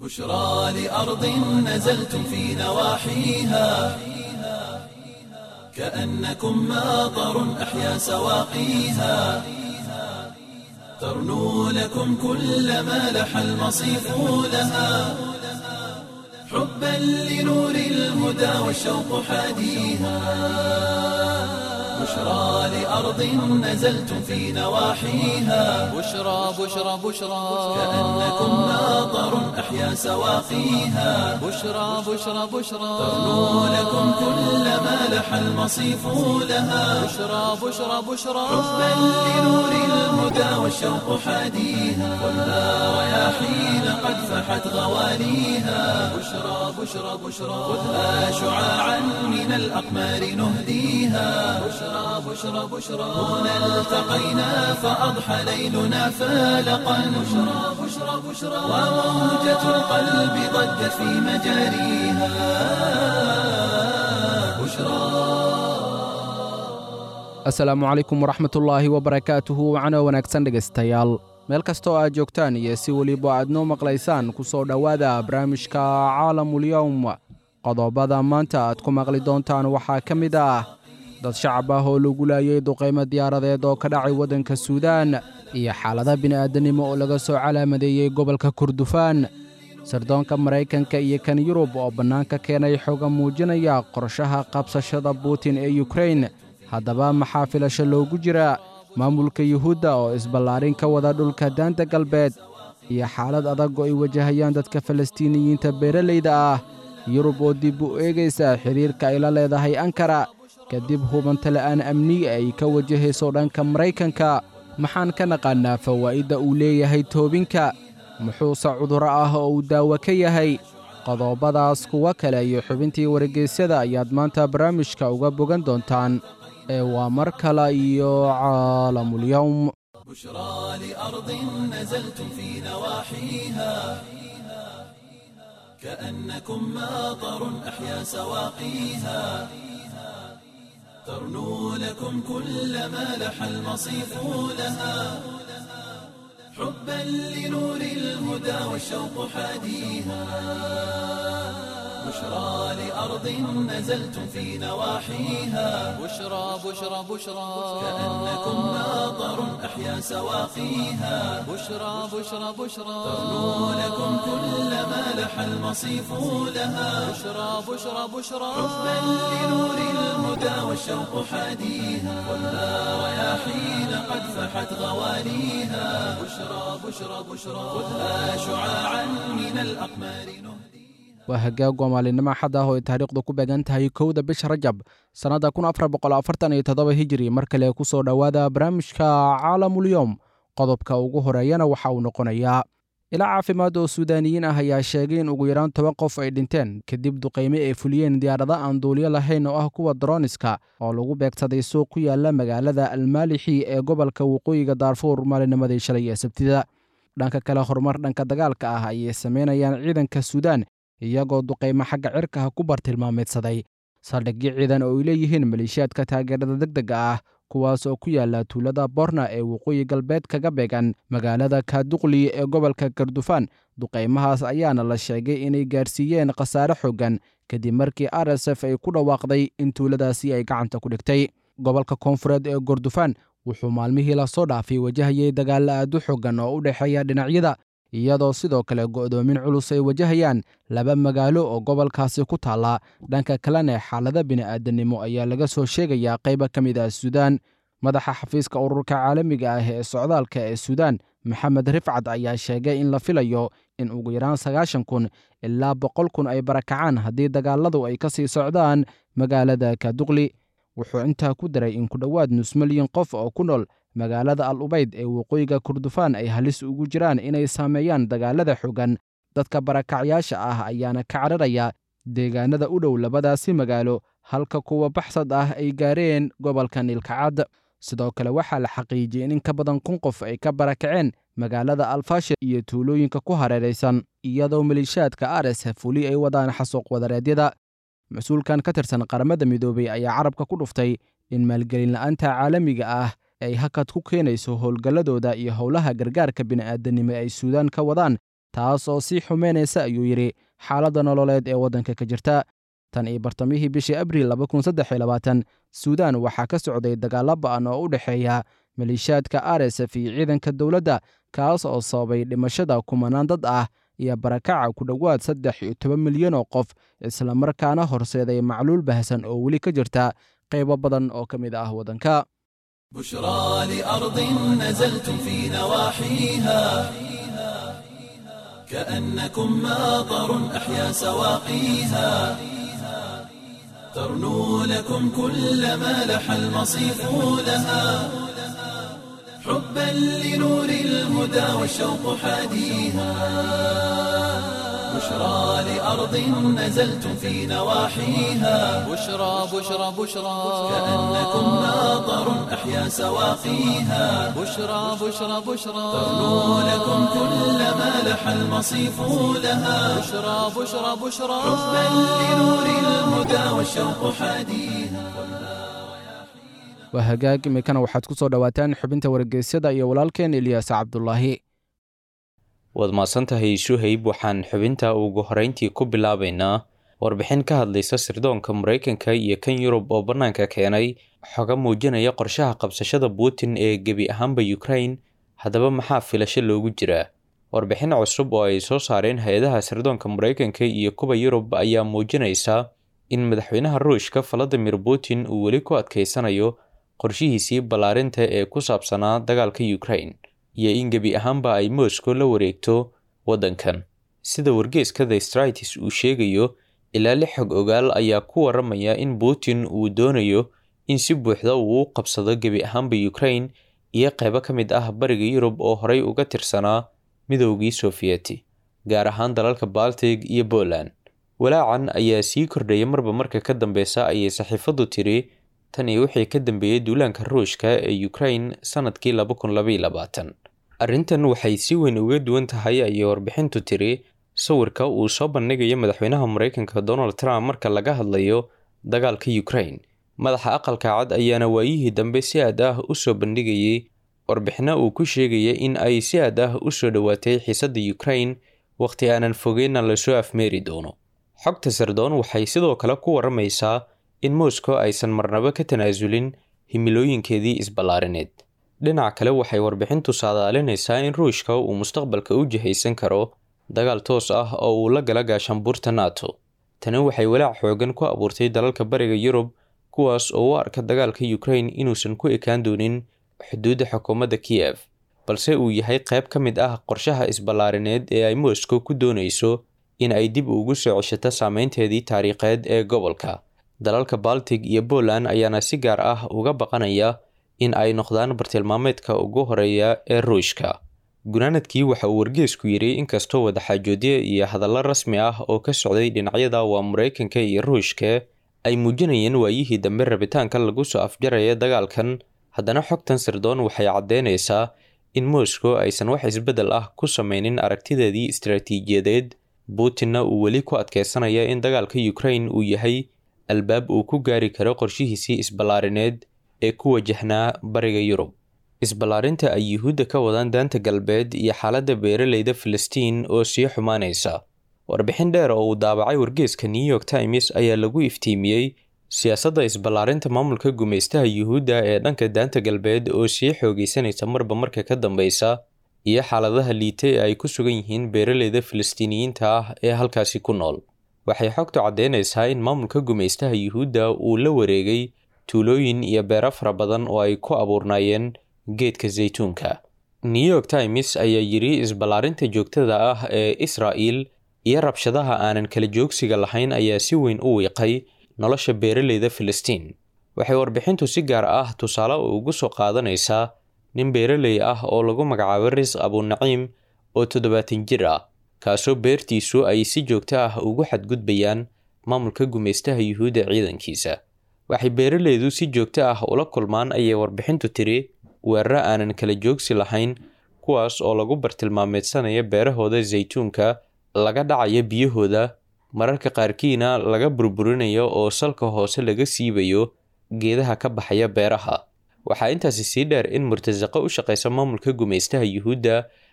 بشرى لأرض نزلتم في نواحيها كأنكم ماطر أحيا سواقيها ترنو لكم كل ما لح المصيف لها حبا لنور الهدى والشوق حاديها بشرى لأرض نزلتم في نواحيها بشرى بشرى بشرى كأنكم ماطر أحيا سواقيها بشرى بشرى بشرى ترنو لكم كل ما لح المصيف لها بشرى بشرى بشرى حبا لنور الهدى والشوق حاديها والنار رياحين قد فحت غواليها بشرى بشرى بشرى خذها شعاعا من الأقمار نهديها بشرى بشرى بشرى هنا التقينا فأضحى ليلنا فالقا بشرى بشرى بشرى وموجة القلب ضجت في مجاريها بشرى asalaamu calaykum waraxmatullaahi wabarakaatuhu wacno wanaagsan dhegaystayaal meel kastoo aad joogtaan iyo si weliba aad noo maqlaysaan ku soo dhowaada barnaamijka caalamulyowm qodobada maanta aad ku maqli doontaan waxaa ka mid ah dad shacab ah oo lagu laayay duqaymo diyaaradeed oo ka dhacay waddanka suudaan iyo xaalada bini'aadanimo oo laga soo calaamadeeyey gobolka kurdufaan sirdoonka maraykanka iyo kan yurub oo bannaanka keenay xoga muujinaya qorshaha qabsashada buutin ee yukrain haddaba maxaa filasho loogu jira maamulka yuhuudda oo isballaarin ka wada dhulka daanta galbeed iyo xaalad adag oo ay wajahayaan dadka falastiiniyiinta beeralayda ah yurub oo dib u eegaysa xidhiirka ay la leedahay ankara kadib hubanta la'aan amni ay ka wajahayso dhanka maraykanka maxaan ka naqaannaa fawaa'idda uu leeyahay toobinka muxuuse cudurro ah oo uu daawo ka yahay qodobadaas kuwo kale iyo xubintii wargeysyada ayaad maanta barnaamijka uga bogan doontaan ee waa mar kale iyo caalamulyowm بشرى لأرض نزلتم في نواحيها كأنكم ماطر أحيا سواقيها ترنو لكم كل ما لح المصيف لها حبا لنور الهدى والشوق حاديها بشرى لأرض نزلتم في نواحيها بشرى بشرى بشرى كأنكم ماطر أحيا سواقيها بشرى بشرى بشرى ترنو لكم كل ما لح المصيف لها بشرى بشرى بشرى حبا لنور الهدى والشوق حاديها والنار رياحين قد فحت غواليها بشرى بشرى بشرى خذها شعاعا من الأقمار نهديها waa hagaag waa maalinimo xad ah oo ay taariikhdu ku beegan tahay kowda bisha rajab sannadda kun afar boqol afartan iyo toddoba hijiri mar kale ku soo dhowaada barnaamijka caalamulyowm qodobka ugu horeeyana waxa uu noqonayaa ilaa caafimaad oo suudaaniyiin ah ayaa sheegay in ugu yaraan toban qof ay dhinteen kadib duqayme ay fuliyeen diyaarada aan duuliyo lahayn oo ah kuwa daroniska oo lagu beegsaday suuq ku yaala magaalada almaalixi ee gobolka waqooyiga daarfuur maalinimadii shalay ee sabtida dhanka kale horumar dhanka dagaalka ah ayay samaynayaan ciidanka suudaan iyagoo duqaymo xagga cirkaha ku bartilmaameedsaday saldhigyo ciidan oo ay leeyihiin maleeshiyaadka taageerada degdega ah kuwaas oo ku yaala tuulada borna ee waqooyi galbeed kaga beegan magaalada kaaduqli ee gobolka kardufaan duqaymahaas ayaana la sheegay inay gaarsiiyeen khasaare xooggan kadib markii r s f ay ku dhawaaqday in tuuladaasi ay gacanta ku dhigtay gobolka koonfureed ee kordufaan wuxuu maalmihii lasoo dhaafay wajahayay dagaalla aad u xooggan oo u dhexeeya dhinacyada iyadoo sidoo kale go'doomin culus ay wajahayaan laba magaalo oo gobolkaasi ku taalla dhanka kalena xaalada bini'aadanimo ayaa laga soo sheegayaa qayba ka mid ah suudaan madaxa xafiiska ururka caalamiga ah ee socdaalka ee suudaan maxamed rifcad ayaa sheegay in la filayo in ugu yaraan sagaashan kun ilaa boqol kun ay barakacaan haddii dagaaladu ay ka sii socdaan magaalada kaduqli wuxuu intaa ku daray in ku dhowaad nus milyan qof oo ku nool magaalada al ubayd ee waqooyiga kurdufaan ay halis ugu jiraan inay saameeyaan dagaalada xooggan dadka barakacyaasha ah ayaana ka cararaya deegaanada u dhow labadaasi magaalo halka kuwa baxsad ah ay gaareen gobolka niilkacad sidoo kale waxaa la xaqiijiyey in in ka badan kun qof ay ka barakaceen magaalada alfashir iyo tuulooyinka ku hareeraysan iyadoo maleeshiyaadka r s f weli ay wadaan xasuuq wadareedyada mas-uulkan ka tirsan qaramada midoobey ayaa carabka ku dhuftay in maalgelin la'aanta caalamiga ah ay hakad ku keenayso howlgalladooda iyo howlaha gargaarka bini'aadanimo ay suudaan ka wadaan taas oo sii xumeynaysa ayuu yidhi xaaladda nololeed ee waddanka ka jirta tan iyo bartamihii bishii abriil suudaan waxaa ka socday dagaalla ba'an oo u dhexeeya maleeshiyaadka r s f iyo ciidanka dowladda kaas oo sababay dhimashada kumanaan dad ah iyo barakaca ku dhowaad saddex iyo toban milyan oo qof islamarkaana horseeday macluul baahsan oo weli ka jirta qaybo badan oo ka mid ah waddanka بشرى لأرض نزلتم في نواحيها كأنكم ماطر أحيا سواقيها ترنو لكم كل ما لح المصيف لها حبا لنور الهدى والشوق حاديها بشرى لأرض نزلتم في نواحيها بشرى بشرى بشرى كأنكم ماطر أحيا سواقيها بشرى بشرى بشرى ترنو لكم كل ما لح المصيف لها بشرى بشرى بشرى حبا لنور الهدى والشوق حاديها waa hagaag imikana waxaad ku soo dhowaataan xubinta wargeysyada iyo walaalkeen eliyaas cabdulaahi waad mahadsantahay suhayb waxaan xubinta ugu horeyntii ku bilaabaynaa warbixin ka hadlaysa sirdoonka maraykanka iyo kan yurub oo bannaanka keenay xoga muujinaya qorshaha qabsashada putin ee gebi ahaanba ukraine haddaba maxaa filasho loogu jiraa warbixin cusub oo ay soo saareen hay-adaha sirdoonka maraykanka iyo kuwa yurub ayaa muujinaysa in madaxweynaha ruushka valadimir putin uu weli ku adkeysanayo qorshihiisii ballaarinta ee ku saabsanaa dagaalka ukraine iyo in gebi ahaanba ay moscow la wareegto waddankan sida wargeeska the stritis uu sheegayo ilaa lix xog ogaal ayaa ku waramaya in putin uu doonayo in si buuxda uu u qabsado gebi ahaanba ukraine iyo qaybo ka mid ah bariga yurub oo horey uga tirsanaa midoogii sofiyeeti gaar ahaan dalalka baltig iyo poland walaacan ayaa sii kordhaya marba marka ka dambeysa ayay saxiifaddu tiri tan iyo wixii ka dambeeyey duulaanka ruushka ee ukraine sanadkii laba kun labaiyo labaatan arrintan waxay si weyn uga duwan tahay ayay warbixintu tiri sawirka uu soo bandhigayo madaxweynaha maraykanka donald trump marka laga hadlayo dagaalka ukraine madaxa aqalka cad ayaana waayihii dambe si aad ah u soo bandhigayay warbixino uu ku sheegaya in ay si aad ah u soo dhowaatay xiisadda ukraine wakhti aanan fogeyna lasoo afmeeri doono xogta sardoon waxay sidoo kale ku waramaysaa in moscow aysan marnabo ka tanaasulin himilooyinkeedii isballaarineed dhinac kale waxay warbixintu saadaalinaysaa in ruushka uu mustaqbalka u jihaysan karo dagaal toos ah oo uu la gala gaashaanbuurta nato tani waxay walaac xoogan ku abuurtay dalalka bariga yurub kuwaas oo u arka dagaalka ukraine inuusan ku ekaan doonin xuduudda xukuumadda kiyef balse uu yahay qayb ka mid ah qorshaha isballaarineed ee ay moscow ku doonayso in ay dib ugu soo ceshato saameynteedii taariikheed ee gobolka dalalka baltig iyo poland ayaana si gaar ah uga baqanaya in ay noqdaan bartilmaameedka ugu horeeya ee ruushka gunaanadkii waxa uu wargeesku yidhi inkastoo wadaxaajoodyo iyo hadallo rasmi ah oo ka socday dhinacyada waa maraykanka iyo ruushka ay muujinayeen waayihii dambe rabitaanka lagu soo afjaraya dagaalkan haddana xogtan sirdoon waxay caddeynaysaa in moscow aysan wax isbeddel ah ku sameynin aragtideedii istaraatiijiyadeed putinna uu weli ku adkeysanaya in dagaalka ukraine uu yahay albaab uu ku gaari karo qorshihiisii isballaarineed ee ku wajahnaa bariga yurub isballaarinta ay yuhuudda ka wadaan daanta galbeed iyo xaaladda beeraleyda filistiin oo sii xumaanaysa warbixin dheer oo uu daabacay wargeeska new york times ayaa lagu iftiimiyey siyaasadda isballaarinta maamulka gumaystaha yuhuudda ee dhanka daanta galbeed oo sii xoogeysanaysa marba marka ka dambeysa iyo xaaladaha liita ee ay ku sugan yihiin beeraleyda filistiiniyiinta ah ee halkaasi ku nool waxay xogtu caddeynaysaa in maamulka gumaystaha yuhuudda uu la wareegay tuulooyin iyo beero fara badan oo ay ku abuurnaayeen geedka zaytuunka new york times ayaa yidhi isballaarinta joogtada ah ee israa'il iyo rabshadaha aanan kala joogsiga lahayn ayaa si weyn u wiiqay nolosha beeraleyda filistiin waxay warbixintu si gaar ah tusaale ugu soo qaadanaysaa nin beeraley ah oo lagu magacaabo risq abunaciim oo toddobaatan jir ah kaasoo beertiisu ay si joogto ah ugu xadgudbayaan maamulka gumaystaha yuhuudda ciidankiisa waxay beeraleydu si joogto ah ula kulmaan ayay warbixintu tiri weeraro aanan kala joogsi lahayn kuwaas oo lagu bartilmaameedsanaya beerahooda zaytuunka laga dhacayo biyahooda mararka qaarkiina laga burburinayo oo salka hoose laga siibayo geedaha ka baxaya beeraha waxaa intaasi sii dheer in murtasaqo u shaqaysa maamulka gumaystaha yuhuudda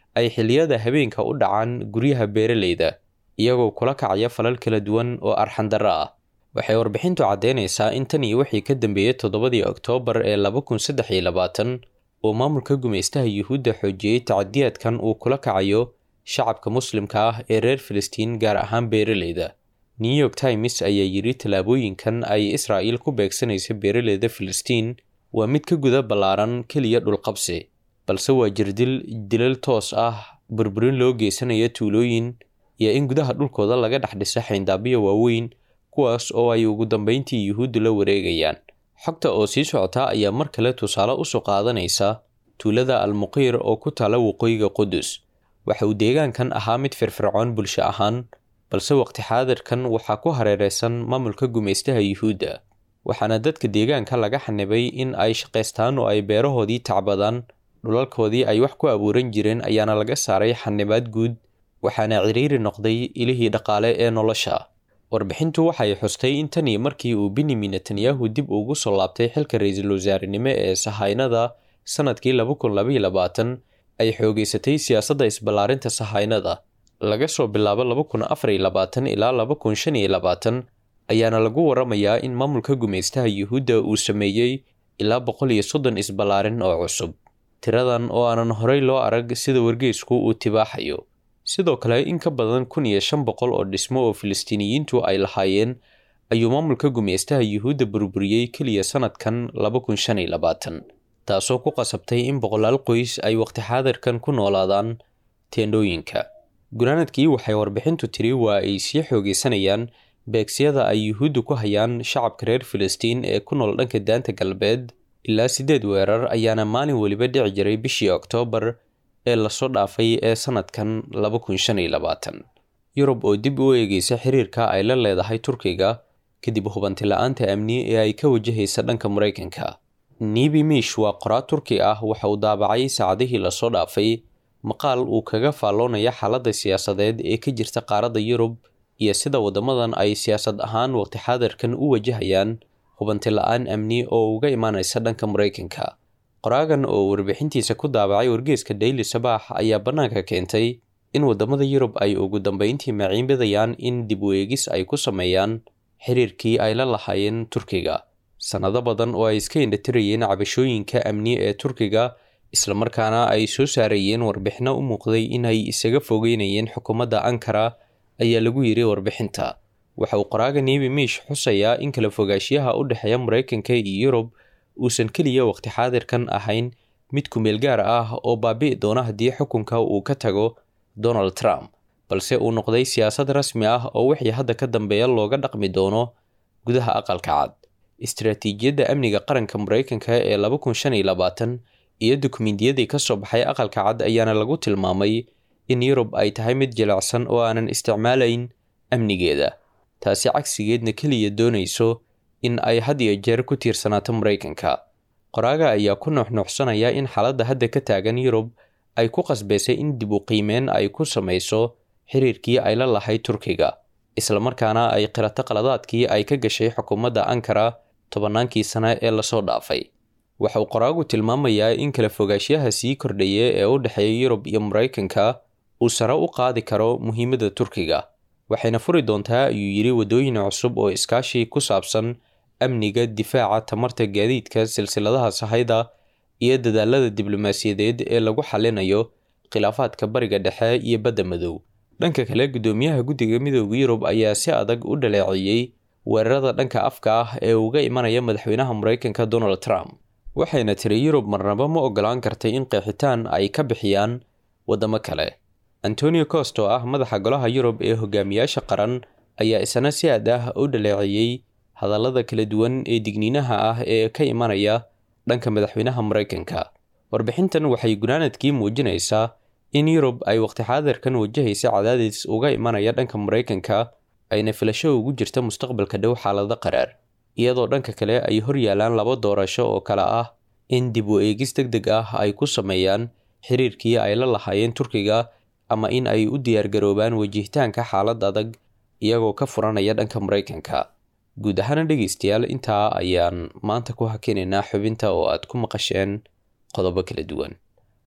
ay xilliyada habeenka u dhacaan guryaha beeraleyda iyagoo kula kacaya falal kala duwan oo arxandarro ah waxay warbixintu caddeynaysaa in tan iyo wixii ka dambeeyey toddobadii oktoobar ee laba kun saddex iyo labaatan uu maamulka gumaystaha yuhuudda xoojiyey tacadiyaadkan uu kula kacayo shacabka muslimka ah ee reer filistiin gaar ahaan beeraleyda new york times ayaa yidhi tallaabooyinkan ay israa'iil ku beegsanaysa beeraleyda filistiin waa mid ka guda ballaaran keliya dhulqabsi balse waa jirdil dilal toos ah burburin loo geysanaya tuulooyin iyo in gudaha dhulkooda laga dhex dhiso xayndaabyo waaweyn kuwaas oo ay ugu dambeyntii yuhuuddu la wareegayaan xogta oo sii socota ayaa mar kale tusaale usoo qaadanaysa tuulada almuqiir oo ku taala waqooyiga qudus waxa uu deegaankan ahaa mid firfircoon bulsho ahaan balse waqti xaadirkan waxaa ku hareereysan maamulka gumaystaha yuhuudda waxaana dadka deegaanka laga xanibay in ay shaqaystaan oo ay beerahoodii tacbadaan dhulalkoodii ay wax ku abuuran jireen ayaana laga saaray xanibaad guud waxaana ciriiri noqday ilihii dhaqaale ee nolosha warbixintu waxay xustay in tanii markii uu benyamin netanyahu dib ugu soo laabtay xilka ra-iisul wasaarenimo ee sahaynada sanadkii laba kun labaiyo labaatan ay xoogeysatay siyaasadda isballaarinta sahaynada laga soo bilaabo laba kun afar iyo labaatan ilaa laba kun shan iyo labaatan ayaana lagu waramayaa in maamulka gumaystaha yuhuudda uu sameeyey ilaa boqol iyo soddon isballaarin oo cusub tiradan oo aanan horey loo arag sida wargeysku uu tibaaxayo sidoo kale in ka badan kun iyo shan boqol oo dhismo oo filistiiniyiintu ay lahaayeen ayuu maamulka gumaystaha yuhuudda burburiyey keliya sanadkan laba kun shan iyo labaatan taasoo ku qasabtay in boqolaal qoys ay waqti xaadirkan ku noolaadaan teendhooyinka gunaanadkii waxay warbixintu tiri waa ay sii xoogeysanayaan beegsiyada ay yuhuuddu ku hayaan shacabka reer filistiin ee ku nool dhanka daanta galbeed ilaa siddeed weerar ayaana maalin weliba dhici jiray bishii oktoobar ee lasoo dhaafay ee sanadkan laba kun shan iyo labaatan yurub oo dib u eegeysa xiriirka ay la leedahay turkiga kadib hubanti la-aanta amni ee ay ka wajahaysa dhanka maraykanka nibi mish waa qoraa turki ah waxa uu daabacay saacadihii lasoo dhaafay maqaal uu kaga faalloonaya xaaladda siyaasadeed ee ka jirta qaaradda yurub iyo sida waddamadan ay siyaasad ahaan waqti xaadirkan u wajahayaan hubanti la-aan amni oo uga imaanaysa dhanka maraykanka qoraagan oo warbixintiisa ku daabacay wargeeska daily sabaax ayaa bannaanka keentay in waddamada yurub ay ugu dambeyntii maciinbidayaan in dib u eegis ay ku sameeyaan xiriirkii ay la lahaayeen turkiga sannado badan oo ay iska indhatirayeen cabashooyinka amni ee turkiga islamarkaana ay soo saarayeen warbixino u muuqday in ay isaga fogeynayeen xukuumadda ankara ayaa lagu yiri warbixinta waxa uu qoraaga nebi miish xusayaa in kala fogaanshiyaha u dhexeeya maraykanka iyo yurub uusan keliya waqti xaadirkan ahayn mid kumeel gaar ah oo baabi'i doona haddii xukunka uu ka tago donald trump balse uu noqday siyaasad rasmi ah oo wixii hadda ka dambeeya looga dhaqmi doono gudaha aqalka cad istaraatiijiyadda amniga qaranka maraykanka ee laba kun shan iyo labaatan iyo dukumentiyadii ka soo baxay aqalka cad ayaana lagu tilmaamay in yurub ay tahay mid jilicsan oo aanan isticmaalayn amnigeeda taasi cagsigeedna keliya doonayso in ay had iyo jeer ku tiirsanaato maraykanka qoraaga ayaa ku nuuxnuuxsanaya in xaaladda hadda ka taagan yurub ay ku qasbaysay in dib u qiimeen ay ku samayso xiriirkii ay la lahayd turkiga islamarkaana ay qirato qaladaadkii ay ka gashay xukuumadda ankara tobannaankii sane ee lasoo dhaafay waxa uu qoraagu tilmaamayaa in kala fogaanshiyaha sii kordhaya ee u dhexeeya yurub iyo maraykanka uu sare u qaadi karo muhiimadda turkiga waxayna furi doontaa ayuu yidhi waddooyin cusub oo iskaashi ku saabsan amniga difaaca tamarta gaadiidka silsiladaha sahayda iyo dadaalada diblomaasiyadeed ee lagu xalinayo khilaafaadka bariga dhexe iyo badda madow dhanka kale guddoomiyaha guddiga midooda yurub ayaa si adag u dhaleeceeyey weerarada dhanka afka ah ee uga imanaya madaxweynaha maraykanka donald trump waxayna tiri yurub marnaba ma ogolaan kartay in qeexitaan ay ka bixiyaan waddamo kale antonio cost oo ah madaxa golaha yurub ee hogaamiyaasha qaran ayaa isna si aad ah u dhaleeceeyey hadallada kala duwan ee digniinaha ah ee ka imanaya dhanka madaxweynaha maraykanka warbixintan waxay gunaanadkii muujinaysaa in yurub ay waqti xaadirkan wajahaysa cadaadis uga imanaya dhanka maraykanka ayna filasho ugu jirta mustaqbalka dhow xaalado qaraar iyadoo dhanka kale ay hor yaalaan laba doorasho oo kale ah in dib u eegis deg deg ah ay ku sameeyaan xiriirkii ay la lahaayeen turkiga ama in ay u diyaargaroobaan wajihitaanka xaalad adag iyagoo ka furanaya dhanka maraykanka guud ahaana dhegeystayaal intaa ayaan maanta ku hakinaynaa xubinta oo aad ku maqasheen qodobo kala duwan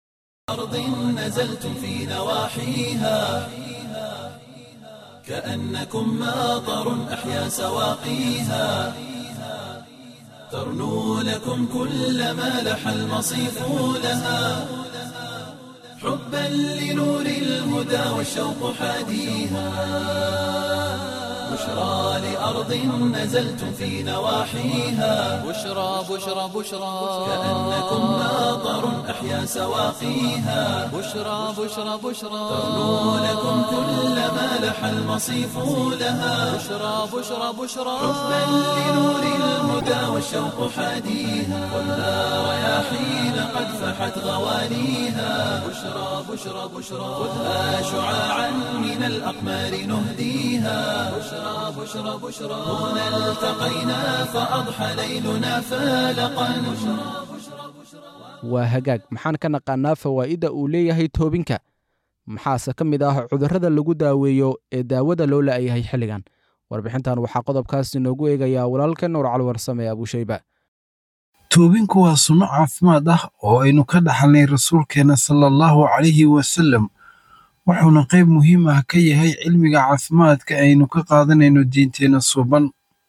أرض نزلتم في نواحيها كأنكم ماطر أحيا سواقيها ترنو لكم كل ما لح المصيف لها حبا لنور الهدى والشوق حاديها بشرى لأرض نزلتم في نواحيها بشرى بشرى بشرى كأنكم ماطر أحيا سواقيها بشرى بشرى بشرى ترنو لكم كل ما لح المصيف لها بشرى بشرى بشرى حبا لنور الهدى والشوق حاديها خذها رياحين قد فحت غوانيها بشرى بشرى بشرى خذها شعاعا من الأقمار نهديها بشرى بشرى بشرى هنا التقينا فأضحى ليلنا فالقا waa hagaag maxaan ka naqaanaa fawaa'idda uu leeyahay toobinka maxaase ka mid ah cudurrada lagu daaweeyo ee daawada loo la'yahay xilligan warbixintan waxaa qodobkaas inoogu eegayaa walaalka nuur calwarsame abushayba toobinku waa sunno caafimaad ah oo aynu ka dhaxalnay rasuulkeenna sala allahu calayhi wasallam wuxuuna qayb muhiim ah ka yahay cilmiga caafimaadka aynu ka qaadanayno diinteenna suuban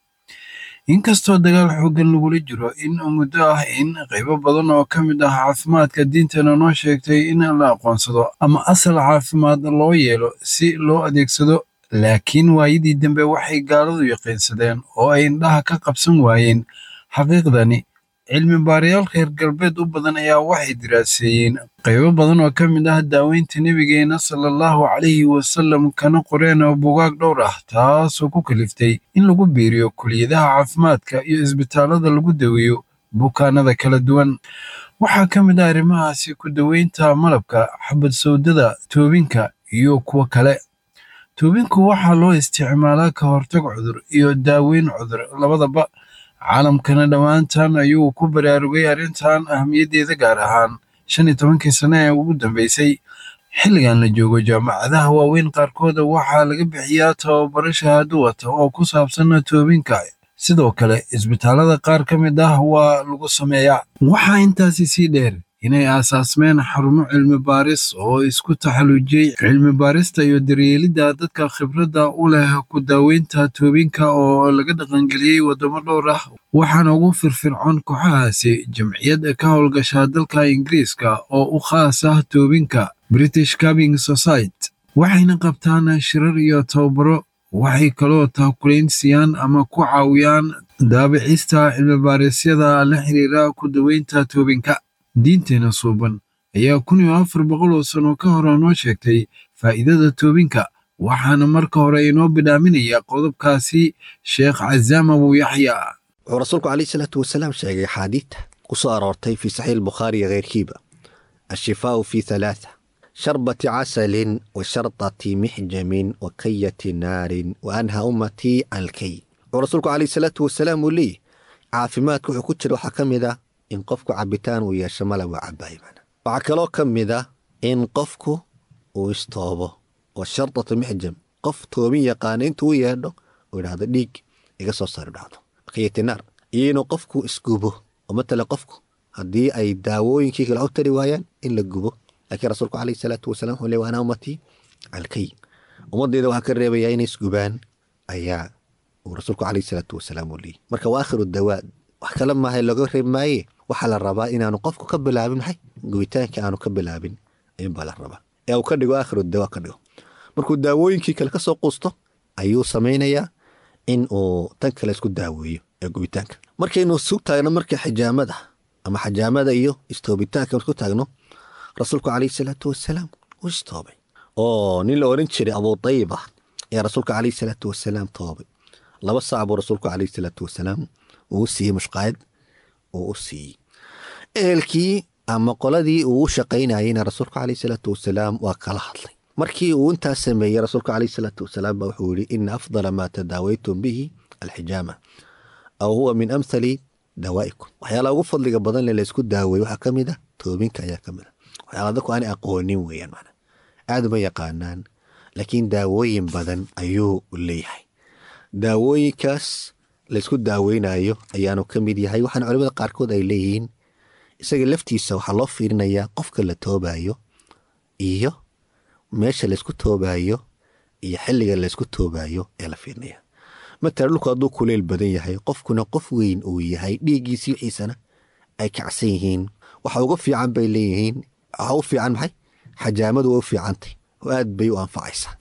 inkastoo dagaal xooggan lagula jiro in muddo ah in qaybo badan oo ka mid ah caafimaadka diinteenna noo sheegtay in la aqoonsado ama asal caafimaad loo yeelo si loo adeegsado laakiin waayadii dambe waxay gaaladu yaqiinsadeen oo ay indhaha ka qabsan waayeen xaqiiqdani cilmi baarayaal reer galbeed u badan ayaa waxay diraaseeyeen qaybo badan oo ka mid ah daaweynta nebigeenna sala allahu calayhi wasallam kana qoreen oo bugaag dhowr ah taasoo ku kaliftay in lagu biiriyo kuliyadaha caafimaadka iyo isbitaallada lagu daweeyo bukaanada kala duwan waxaa ka mid ah arrimahaasi ku daweynta malabka xabad sawdada toobinka iyo kuwo kale toobinku waxaa loo isticmaalaa ka hortag cudur iyo daaweyn cudur labadaba caalamkana dhowaantan ayuu ku baraarugay arrintan ahmiyaddeeda gaar ahaan shan iyo tobankii sane ee ugu dambeysay xilligan la joogo jaamacadaha waaweyn qaarkooda waxaa laga bixiyaa tababaro shahaado wata oo ku saabsan toobinka sidoo kale isbitaallada qaar ka mid ah waa lagu sameeyaa waxaa intaasi sii dheer inay aasaasmeen xarumo cilmi baaris oo isku taxallujiyey cilmi baarista iyo daryeelidda dadka khibradda u leh ku daaweynta toobinka oo laga dhaqangeliyey waddamo dhowr ah waxaana ugu firfircoon kooxahaasi jamciyad ka howlgasha dalka ingiriiska oo u khaas ah toobinka british cabing society waxayna qabtaan shirar iyo tababaro waxay kaloo taakulayn siiyaan ama ku caawiyaan daabicista cilmibaareesyada la xiriira ku daweynta toobinka diinteena suuban ayaa kun iyo afar boqol oo sano ka hore noo sheegtay faa'iidada toobinka waxaana marka hore inoo bidhaaminaya qodobkaasi sheekh cazaam abu yaxya wuxuu rasuulku calayhi salaatu wasalaam sheegay axaadiidta ku soo aroortay fii saxiix albukhaari iyo keyrkiiba ashifaau fii halaatha sharbati casalin wa shardati mixjamin wa kayati naarin wa anha ummatii can alkay wuxuu rasuulku calayhi salaatu wasalaam uu leeyahy caafimaadka wuxuu ku jira waxaa ka mid ah in qofku cabitaan uu yeesho malab waa cabaaya mana waxaa kaloo ka mid ah in qofku uu istoobo oo shardatu mixjam qof toobin yaqaana intuu u yeedho uu idhaahdo dhiig iga soo saar idhaahdo kayatinaar iyo inuu qofku isgubo oo matala qofku haddii ay daawooyinkii kale u tari waayaan in la gubo laakiin rasuulku calayhi salaatu wasalaam wuxuu leey waana ummatii calkay ummaddeeda waxaa ka reebayaa inay isgubaan ayaa uu rasuulku calayhi salaatu wasalaam uu leeyay marka waa aakhiru dawaa wax kale maaha looga reeb maaye waxaa la rabaa inaanu qofku ka bilaabin maxay gubitaanka aanu ka bilaabin ayuunbaa la rabaa ee uu ka dhigo aakhiru dawaa ka dhigo markuu daawooyinkii kale ka soo quusto ayuu samaynayaa in uu tan kale isku daaweeyo ee gubitaanka markaynu isu taagno marka xijaamada ama xajaamada iyo istoobitaanka isku taagno rasuulku calayhi salaatu wasalaam wuu istoobay oo nin la oran jiray abuu tayiba ayaa rasuulka calayhi salaatu wasalaam toobay laba saac buu rasuulku calayhi salaatu wasalaam uu u siiyey mushqaayad uu u siiyey ehelkii ama qoladii uu u shaqaynayeyna rasuulku calayhi salaatu wasalaam waa kala hadlay markii uu intaas sameeyey rasuulku calayhi salaatu wasalaam baa wuxuu yidhi ina afdala maa tadaawaytum bihi alxijaama aw huwa min amthali dawaa'ikum waxyaalaha ugu fadliga badan le laysku daaweeye waxaa ka mid a toobinka ayaa ka mid a waxyaala dadku aanay aqoonin weeyaan macna aad uma yaqaanaan laakiin daawooyin badan ayuu leeyahay daawooyinkaas laysku daaweynayo ayaanu ka mid yahay waxaana culimada qaarkood ay leeyihiin isaga laftiisa waxaa loo fiirinayaa qofka la toobayo iyo meesha laysku toobayo iyo xilliga laysku toobayo ee la fiirinaya matala dhulku hadduu kuleyl badan yahay qofkuna qof weyn uu yahay dhiiggiisii wixiisana ay kacsan yihiin waxa uga fiican bay leeyihiin waxa u fiican maxay xajaamadu waa u fiicantay oo aad bay u anfacaysaa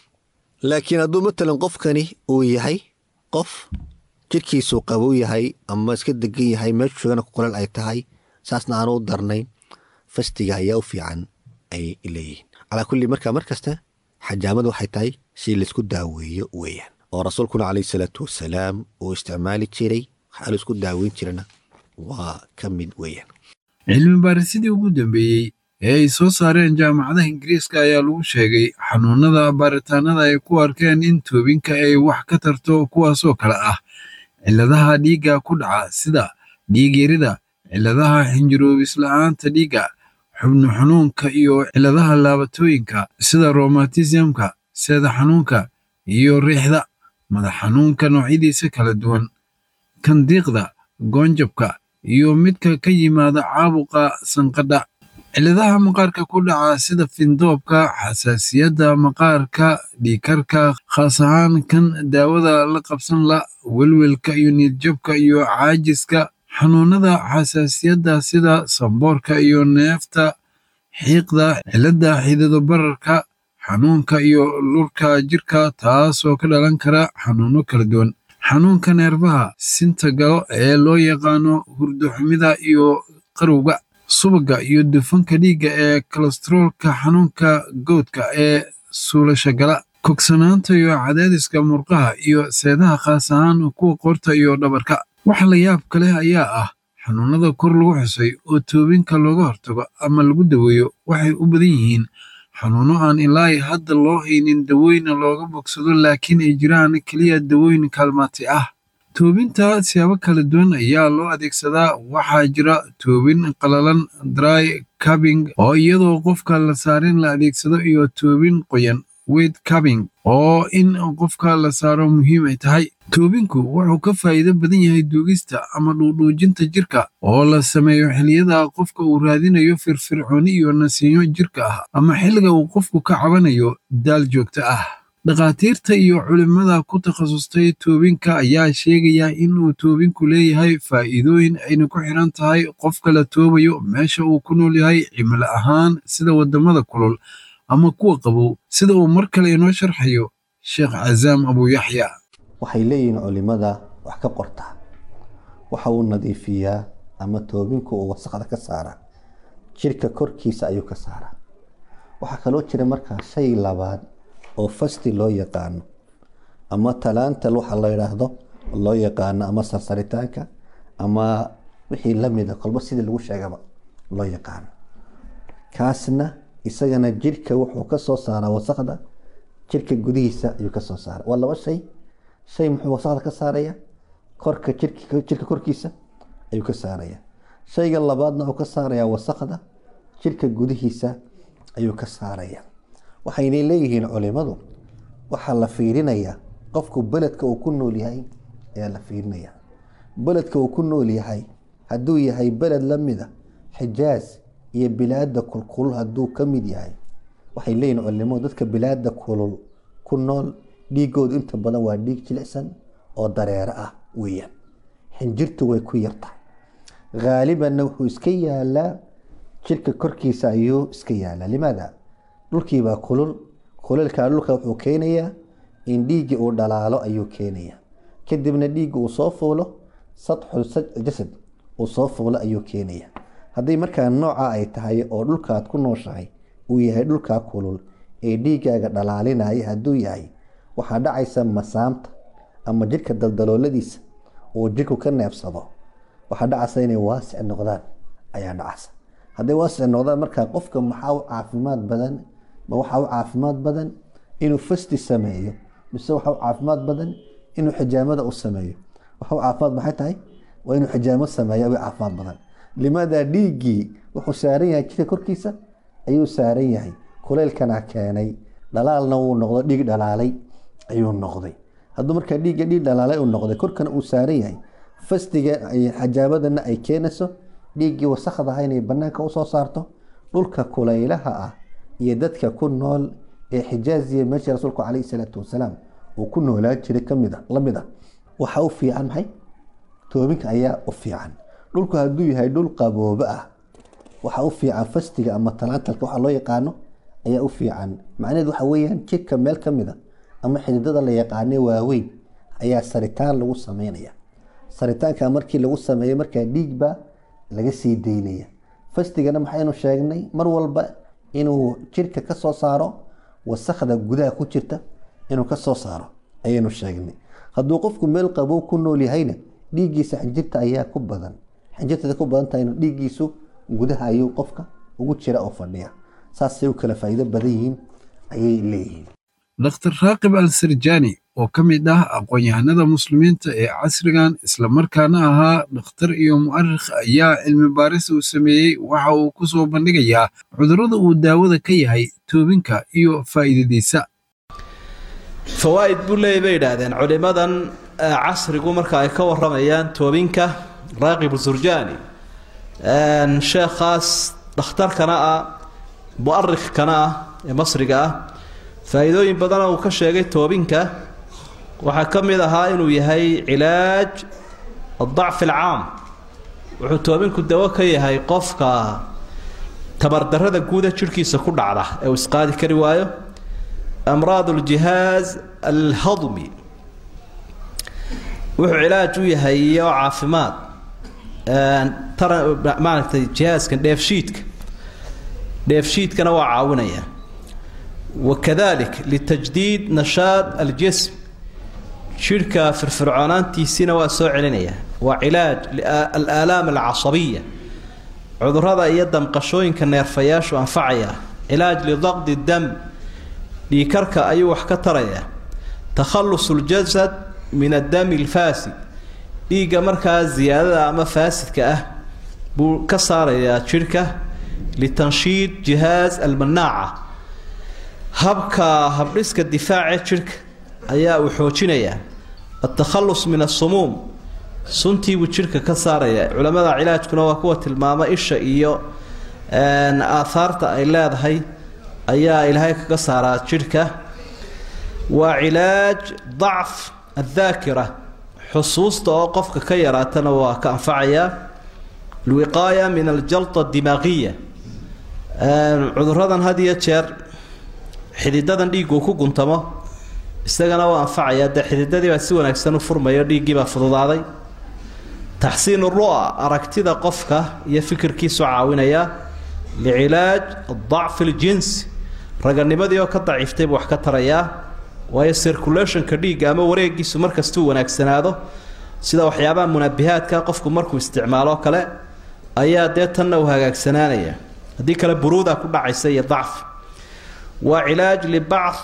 laakiin hadduu matalan qofkani uu yahay qof jirkiisuu qabow yahay ama iska degan yahay meeshu joogana kuleel ay tahay saasna aanu u darnayn fastiga ayaa u fiican ay leeyihiin calaa kulli markaa mar kasta xajaamadu waxay tahay si laysku daaweeyo weeyaan oo rasuulkuna calayhi salaatu wasalaam uu isticmaali jiray waxaa laisku daaweyn jirana waa ka mid weeyaan cilmi baarisidii ugu dambeeyey ee ay soo saareen jaamacadaha ingiriiska ayaa lagu sheegay xanuunada baaritaanada ay ku arkeen in toobinka ay wax ka tarto kuwaasoo kale ah cilladaha dhiigga ku dhaca sida dhiigyarida cilladaha xinjiroobis la'aanta dhiigga xubno xanuunka iyo cilladaha laabatooyinka sida romatismka seeda xanuunka iyo riixda madax xanuunka noocyadiisa kala duwan kandiiqda goonjabka iyo midka ka yimaada caabuqa sanqadha cilladaha maqaarka ku dhaca sida findoobka xasaasiyadda maqaarka dhiikarka khaas ahaan kan daawada la qabsan la welwelka iyo niyadjabka iyo caajiska xanuunada xasaasiyadda sida samboorka iyo neefta xiiqda cilladda xidado bararka xanuunka iyo lurka jirka taasoo ka dhalan kara xanuuno kala duwan xanuunka neerfaha sinta galo ee loo yaqaano hurdo xumida iyo qarowga subagga iyo dufanka dhiigga ee kolestaroolka xanuunka goodka ee suulasha gala kogsanaanta iyo cadaadiska murqaha iyo seedaha khaas ahaan kuwa qoorta iyo dhabarka waxa la yaabka leh ayaa ah xanuunada kor lagu xusay oo toobinka looga hortago ama lagu daweeyo waxay u badan yihiin xanuuno aan ilaa hadda loo haynin dawooyina looga bogsado laakiin ay jiraan keliya dawooyin kaalmaati ah toobinta siyaabo kala duwan ayaa loo adeegsadaa waxaa jira toobin qalalan dry cabing oo iyadoo qofka la saarin la adeegsado iyo toobin qoyan wet cabing oo in qofka la saaro muhiim ay tahay toobinku wuxuu ka faa'iido badan yahay duugista ama dhuudhuujinta jirka oo la sameeyo xilliyada qofka uu raadinayo firfircooni iyo nasiinyo jirka ah ama xilliga uu qofku ka cabanayo daal joogto ah dhakhaatiirta iyo culimmada ku takhasustay toobinka ayaa sheegaya in uu toobinku leeyahay faa'iidooyin ayna ku xiran tahay qofka la toobayo meesha uu ku nool yahay cimilo ahaan sida waddamada kulul ama kuwa qabow sida uu mar kale inoo sharxayo sheekh casaam abuuyaxya waxay leeyihiin culimada wax ka qorta waxa uu nadiifiyaa ama toobinku uu wasaqda ka saara jirka korkiisa ayuu ka saaraa waxaa kaloo jira markaa shay labaad oo fasti loo yaqaano ama talaantal waxa la yidhaahdo loo yaqaano ama sarsaritaanka ama wixii lamida kolba sidii lagu sheegaba loo yaqaano kaasna isagana jirka wuxuu kasoo saaraa wasaqda jirka gudihiisa ayuu kasoo saara waa laba shay shay muxuu wasaqda ka saaraya korka jirka korkiisa ayuu ka saaraya shayga labaadna uu ka saaraya wasaqda jirka gudihiisa ayuu ka saaraya waxaynay leeyihiin culimadu waxaa la fiirinaya qofku beledka uu ku nool yahay ayaa la fiirinaya beledka uu ku nool yahay hadduu yahay beled lamida xijaaz iyo bilaada kulkulul hadduu ka mid yahay waxay leeyihin culimadu dadka bilaada kulul ku nool dhiigoodu inta badan waa dhiig jilicsan oo dareero ah weeyaan xinjirtu way ku yartahay haalibanna wuxuu iska yaalaa jirka korkiisa ayuu iska yaalaa limaada dhulkiibaa kulul kulilkaa dhulka wuxuu keenayaa in dhiiggii uu dhalaalo ayuu keenayaa kadibna dhiigga uu soo fuulo sadxul jasad uu soo fuulo ayuu keenaya haddii markaa nooca ay tahay oo dhulkaad ku nooshahay uu yahay dhulkaa kulul ee dhiiggaaga dhalaalinaya hadduu yahay waxaa dhacaysa masaamta ama jirka daldalooladiisa uu jirku ka neebsado waxaa dhacaysa inay waasic noqdaan ayaa dhacaysa hadday waasic noqdaan markaa qofka maxaa u caafimaad badan ma waxaa u caafimaad badan inuu fasti sameeyo mise waxaa u caafimaad badan inuu xijaamada u sameeyo waxa u caafimaad maxay tahay waa inuu xijaamo sameeyo u caafimaad badan limaada dhiiggii wuxuu saaran yahay jirka korkiisa ayuu saaran yahay kuleylkana keenay dhalaalna wuu noqdo dhiig dhalaalay ayuu noqday hadduu markaa dhiigga dhiig dhalaalay uu noqday korkana uu saaran yahay fastiga xijaamadana ay keenayso dhiiggii wasakdaha inay banaanka usoo saarto dhulka kulaylaha ah iyo dadka ku nool ee xijaaziya meesha rasuulku calayhi salaatu wasalaam uu ku noolaan jiray kamid a lamid ah waxaa u fiican maxay toobinka ayaa u fiican dhulku hadduu yahay dhul qaboobo ah waxaa u fiican fastiga ama talaantalka waxaa loo yaqaano ayaa u fiican macnaheed waxa weeyaan jidhka meel ka mid a ama xididada la yaqaane waaweyn ayaa saritaan lagu sameynaya saritaanka markii lagu sameeyo markaa dhiigbaa laga sii daynaya fastigana maxaynu sheegnay mar walba inuu jidhka ka soo saaro wasakda gudaha ku jirta inuu ka soo saaro ayaynu sheegnay hadduu qofku meel qabow ku nool yahayna dhiiggiisa xinjirta ayaa ku badan xinjirtada ku badan tahayna dhiiggiisu gudaha ayuu qofka ugu jira oo fadhiya saasay u kala faa'iido badan yihiin ayay leeyihiin dhakhtar raaqib al sarjani oo ka mid ah aqoon-yahanada muslimiinta ee casrigan islamarkaana ahaa dhakhtar iyo mu'arikh ayaa cilmi baaris uu sameeyey waxa uu ku soo bandhigayaa cudurrada uu daawada ka yahay toobinka iyo faa'iidadiisa fawaa'id buu leeyay bay yidhaahdeen culimmadan casrigu marka ay ka warramayaan toobinka raaqib surjani sheekhaas dhakhtarkana ah mu'arikhkana ah ee masriga ah faa'iidooyin badana uu ka sheegay toobinka waxaa ka mid ahaa inuu yahay cilaaj adacfi alcaam wuxuu toobinku dawo ka yahay qofka tabardarrada guuda jidhkiisa ku dhacda ee uu isqaadi kari waayo amraad aljihaaz alhadmi wuxuu cilaaj u yahay iyo caafimaad maaragtay jihaaskan dheefshiidka dheefshiidkana waa caawinaya wakadalik litajdiid nashaad aljism jidhka firfircoonaantiisiina waa soo celinaya waa cilaaj alaalaam alcasabiya cudurada iyo damqashooyinka neerfayaashu anfacaya cilaaj lidaqdi dam dhiikarka ayuu wax ka taraya takhallus ljasad min addami alfaasid dhiigga markaa ziyaadada ama faasidka ah buu ka saarayaa jidhka litanshiid jihaaz almanaaca habka habdhiska difaace jidhka ayaa uu xoojinayaa altakhallus min asumuum suntiibuu jidhka ka saaraya culamada cilaajkuna waa kuwa tilmaama isha iyo aahaarta ay leedahay ayaa ilaahay kaga saaraa jidhka waa cilaaj dacf addaakira xusuusta oo qofka ka yaraatana waa ka anfacayaa alwiqaaya min aljalta adimaaqiya cuduradan had iyo jeer xididadan dhiiggu ku guntamo isagana waa anfacaya dee xididadiibaa si wanaagsan u furmayo dhiiggiibaa fududaaday taxsiin ru'a aragtida qofka iyo fikirkiisu caawinaya licilaaj adacfi aljinsi raganimadii oo ka daciiftay buu wax ka tarayaa waayo circulationka dhiigga ama wareegiisu markastuu wanaagsanaado sida waxyaabaha munaabihaadka qofku markuu isticmaalo kale ayaa dee tanna uu hagaagsanaanaya haddii kale buruuda ku dhacaysa iyo dacfi waa cilaaj libacd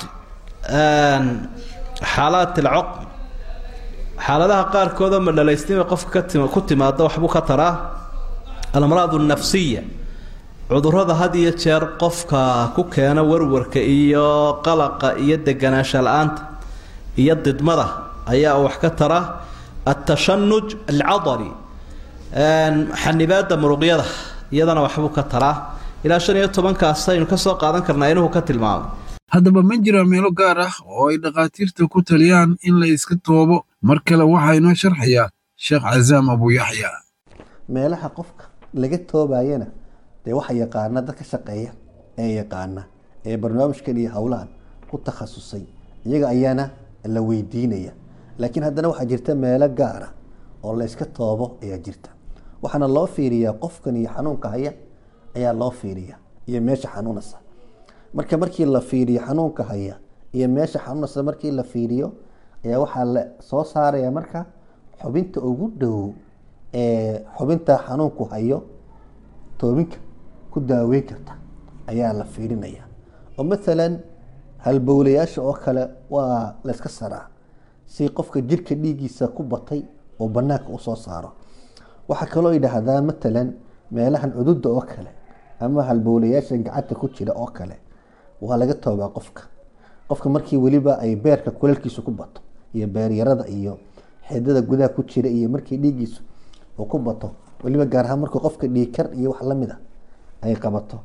xaalaat alcoqm xaaladaha qaarkoodoo madhalaysnima qofka ka tim ku timaado waxbuu ka taraa alamraad alnafsiya cudurrada had iyo jeer qofka ku keena warwarka iyo qalaqa iyo deganaansha la-aanta iyo didmada ayaa wax ka tara altashanuj alcadali xanibaada muruqyada iyadana waxbuu ka taraa ilaa shan iyo tobankaas aynu ka soo qaadan karnaa inuhu ka tilmaamay haddaba ma jira meelo gaar ah oo ay dhakhaatiirta ku taliyaan in la iska toobo mar kale waxaa inoo sharxayaa sheekh casaam abuuyaxya meelaha qofka laga toobayana dee waxa yaqaana dad ka shaqeeya ee yaqaana ee barnaamijkan iyo howlahan ku takhasusay iyaga ayaana la weydiinaya laakiin haddana waxaa jirta meelo gaara oo la yska toobo ayaa jirta waxaana loo fiiriyaa qofkan iyo xanuunka haya ayaa loo fiiriya iyo meesha xanuunasa marka markii la fiiriyo xanuunka haya iyo meesha xanuunasa markii la fiiriyo ayaa waxaa la soo saaraya marka xubinta ugu dhow ee xubinta xanuunku hayo toobinka ku daaweyn karta ayaa la fiirinaya oo maalan halbowlayaasha oo kale waa la yska saraa si qofka jirka dhiiggiisa ku batay oo banaanka usoo saaro waxaa kaloo yidhaahdaa matalan meelahan cududa oo kale ama halbowlayaasha gacanta ku jira oo kale waa laga toobaa qofka qofka markii weliba ay beerka kulalkiisu ku bato iyo beeryarada iyo xeedada gudaha ku jira iyo markii dhiiggiisu uu ku bato weliba gaar ahaan markuu qofka dhiigkar iyo wax lamid a ay qabato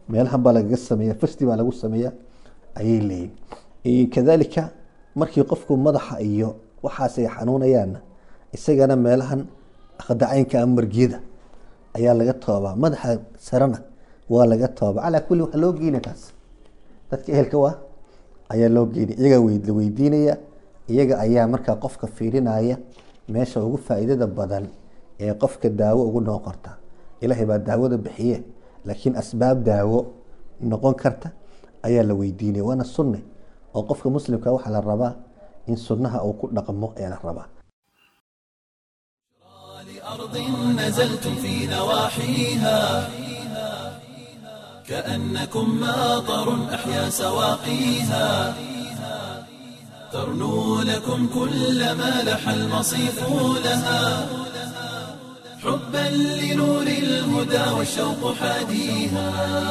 meelahan baa lagaga sameeya fasti baa lagu sameeya ayay leeyihin kadalika markii qofku madaxa iyo waxaas ay xanuunayaanna isagana meelahan khadacaynka ama margiyada ayaa laga toobaa madaxa sarena waa laga toobaa calaa kulli waxaa loo geyna kaas dadka ehelka waa ayaa loo geynaya iyagaa la weydiinaya iyaga ayaa markaa qofka fiirinaya meesha ugu faa'iidada badan ee qofka daawo ugu noqon karta ilaahay baa daawada bixiye laakiin asbaab daawo noqon karta ayaa la weydiinaya waana sunne oo qofka muslimka waxaa la rabaa in sunnaha uu ku dhaqmo ayaa la rabaa أرض نزلتم في نواحيها كأنكم ماطر أحيا سواقيها ترنو لكم كل ما لح المصيف لها حبا لنور الهدى والشوق حاديها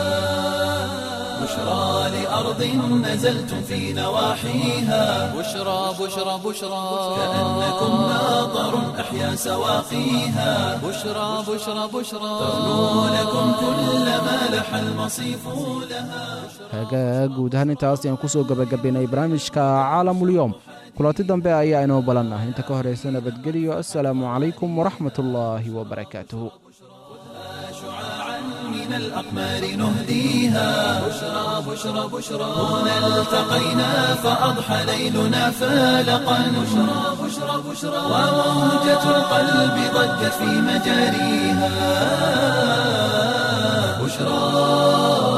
بشرى لأرض نزلتم في نواحيها بشرى بشرى بشرى كأنكم ماطر أحيا سواقيها بشرى بشرى بشرى ترنو لكم كل ما لح المصيف لها hagaag guud ahaan intaas ayaan kusoo gebagabaynay barnaamijka caalamulyoom kulanti dambe ayaa inoo balan ah inta ka horeysa nabadgelyo assalaamu calaykum waraxmat ullaahi wabarakaatuhu شعاعا من الأقمار نهديها بشرى بشرى بشرى هنا التقينا فأضحى ليلنا فالقا بشرى بشرى بشرى وموجة القلب ضجت في مجاريها بشرى